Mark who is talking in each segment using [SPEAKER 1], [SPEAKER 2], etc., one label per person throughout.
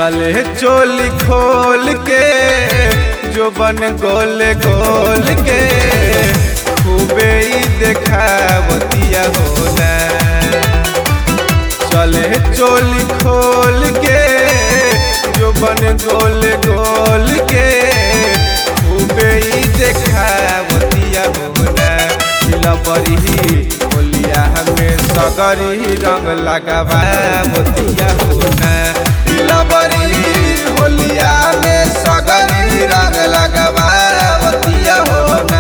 [SPEAKER 1] चले चोली खोल के जो बन गोल गोल के खूबे ही देखावतिया होना चले चोली खोल के जो बन गोल गोल के खूबे ही देखावतिया होना लबरी बोलिया हमें सगरी रंग लगावा मोतिया होना लबरी होलिया में सगरी रंग लगावा मोतिया होना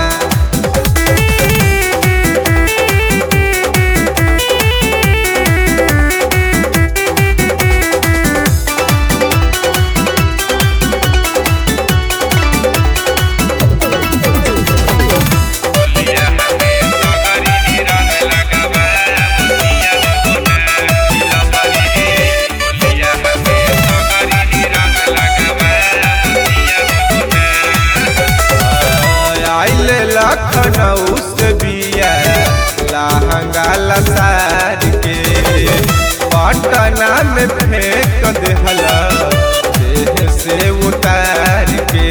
[SPEAKER 1] आइल लखनऊ से बिया लहंगा लसार के पटना में फेंक देहला देह से उतार के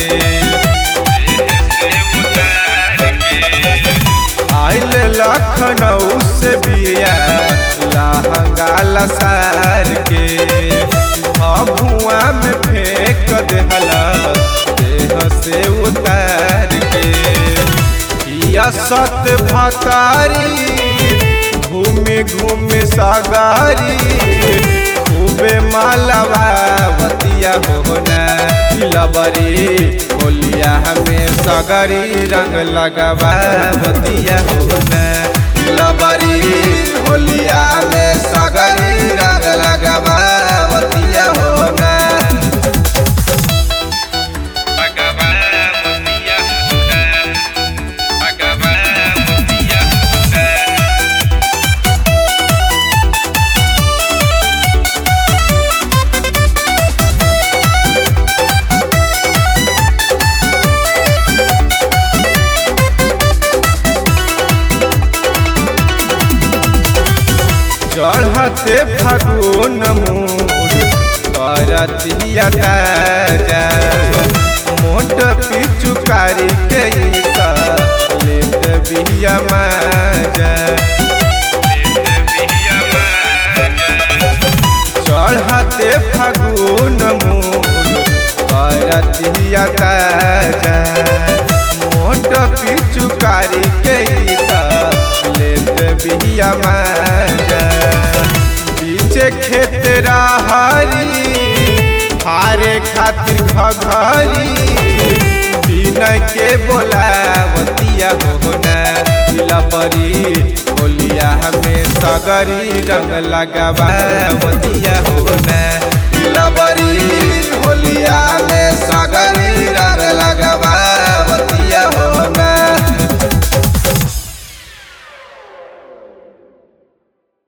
[SPEAKER 1] आइल लखनऊ से बिया लहंगा लसार के भुआ में फेंक देहला देह से उतार के या सत भतारी घूमे घूमे सागारी खूबे मालवावतिया होना लबरी बोलिया हमें सगरी रंग लगावावतिया होना लबरी होलिया में सगरी रंग लगावावतिया होना चढ़ते फागुन मूड करतिया ताजा मोट पिचुकारी के लेत बिया माजा चढ़ते फागुन मूड करतिया ताजा मोट पिचुकारी के लेत बिया माजा पीछे खेत रहारी हारे खातिर घघरी बिना के बोलावतिया होना लबरी बोलिया हमें सगरी रंग लगावावतिया